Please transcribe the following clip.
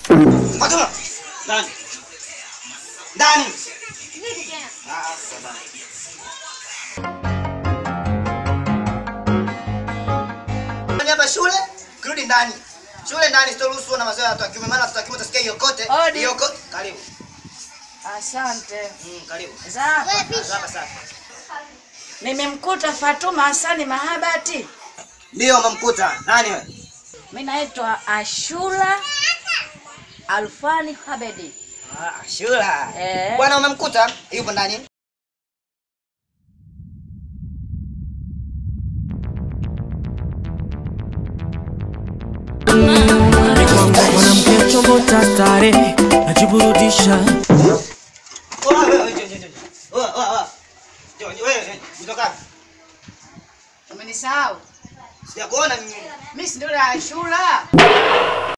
Fatuma. Ndani. Ndani. Vipi tena? Ah, sawa. Ndani hapa shule, kirudi ndani. Shule ndani sitoruhusu na mazoea ya watu wa kiume maana watu wa kiume utasikia hiyo kote. Odi. Hiyo kote. Karibu. Asante. Mm, karibu. Zapa. Ah, Hapa sasa. Nimemkuta Fatuma Hasani Mahabati. Ndio umemkuta. Nani wewe? Mimi naitwa Ashura Alfani Habedi. Ah, Shula. Eh. Bwana umemkuta? Yupo ndani. mwanamke chombo cha starehe najiburudisha Oh, wewe, wewe, njoo, njoo, njoo. Oh, oh, oh. Njoo, njoo, wewe, kutoka. Umenisahau? Sijakuona mimi. Mimi si ndio Ashura.